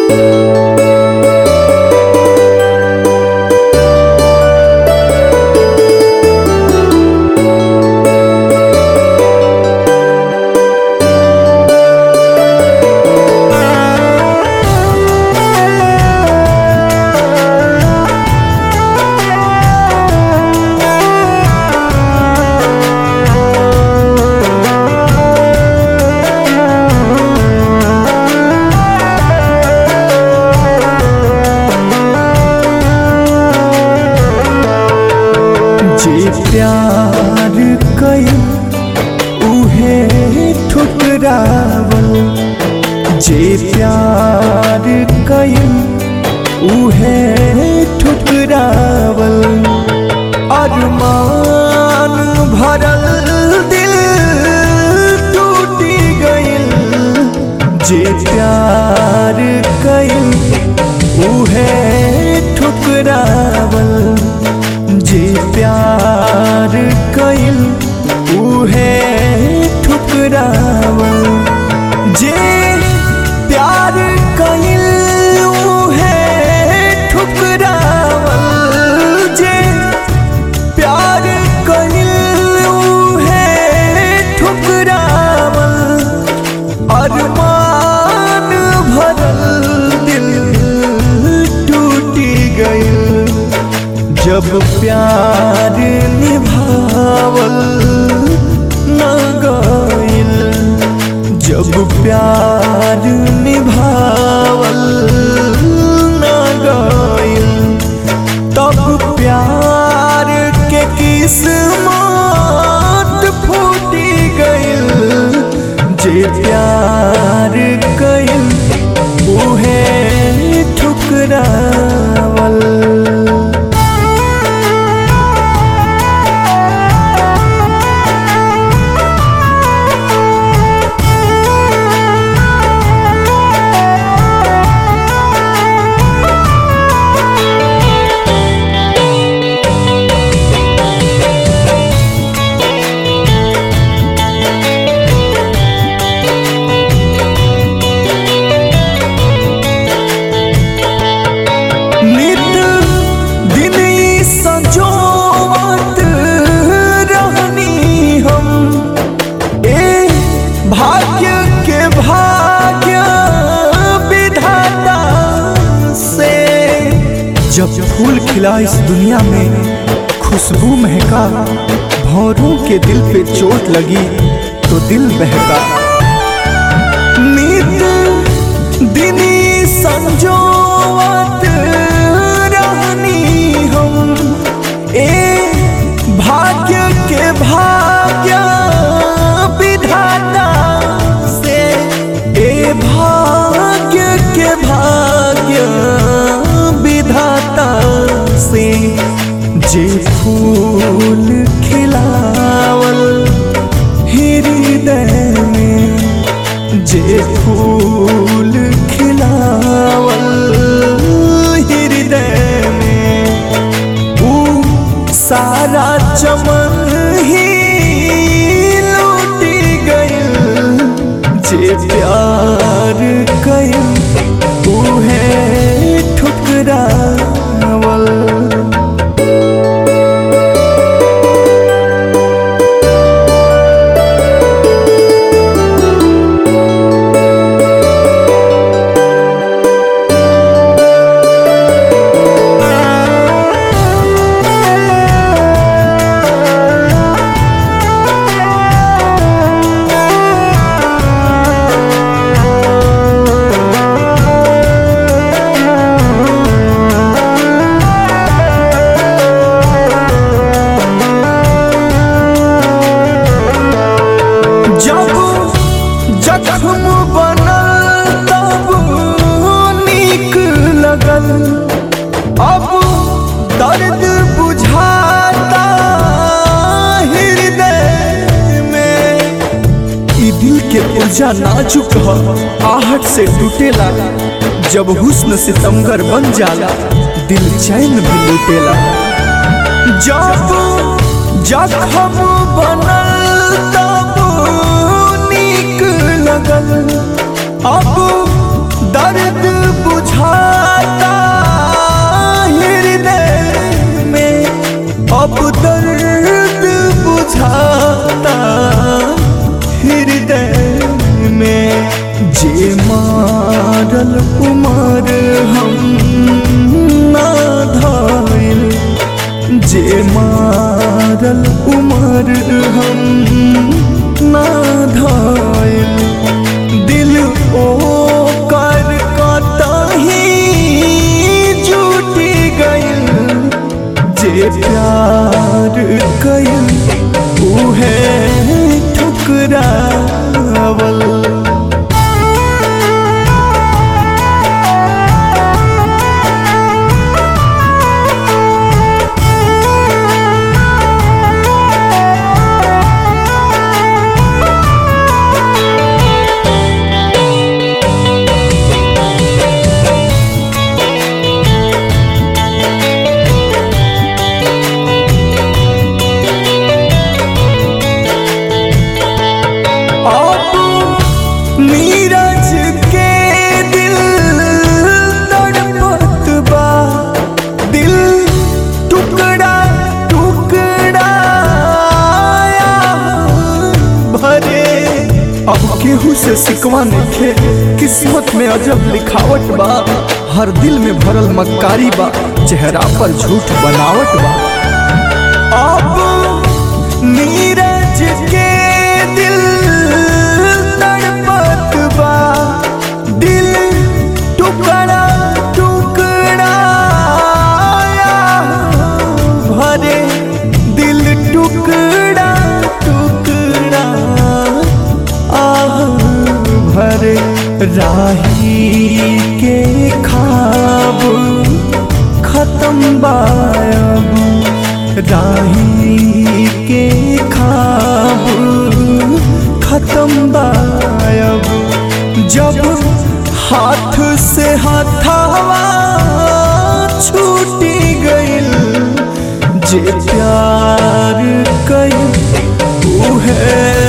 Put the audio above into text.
जे प्यार कई उहे ठुकरावल जे प्यार कई उहे ठुकरावल अरमान भरल दिल टूटी गइल जे प्यार कई उहे ठुकरावल जे प्यार कइल उहे ठुकरावल जे प्यार कइल उहे ठुकरावल जे प्यार कइल उहे ठुकरावल अरमान भरल दिल टूटी गइल जब प्यार निभावल न गइल जब प्यार निभावल न गइल तब प्यार के किस्मत फूटी गइल जे प्यार कइल उहे ठुकरावल नित दिन ई संजोवत रहनी हम ए भाग्य के भाग्य विधाता से जब फूल खिला इस दुनिया में खुशबू महका भौरों के दिल पे चोट लगी तो दिल बहका नित दिनी संजोवत रहनी हम ए भाग्य के भाग्य विधाता से ए भाग्य के भाग्य विधाता से जे फूल खिलावल हृदय में जे फूल खिलावल हृदय में ऊ सारा चमन ही लूटी गइल जे प्यार कइल उहे ठुकरावल जब जख्म बनल तब नीक लगल अब दर्द बुझाता हृदय में ई दिल के ऊर्जा नाजुक ह आहट से टूटेला जब हुस्न सितमगर बन जाला दिल चैन भी लूटेला जब जखम बनल तब नीक लगल अब दर्द बुझ मारल उमर हम ना धाइल जे मारल उमर हम ना धाइल दिल ओ कर कतही जुटी गइल जे प्यार कइल उहे ठुकरावल अब नीरज के दिल तड़पत बा दिल टुकड़ा टुकड़ा भरे अब केहू से सिकवा नइखे किस्मत में अजब लिखावट बा हर दिल में भरल मक्कारी बा चेहरा पर झूठ बनावट बा अब नीरज के दिल तड़पत बा दिल टुकड़ा टुकड़ा भरे दिल टुकड़ा टुकड़ा आह भरे राही के खाब खत्म बायब राही के खाब खत्म बायब जब हाथ से हथावा छूटी गइल जे प्यार कइल उहे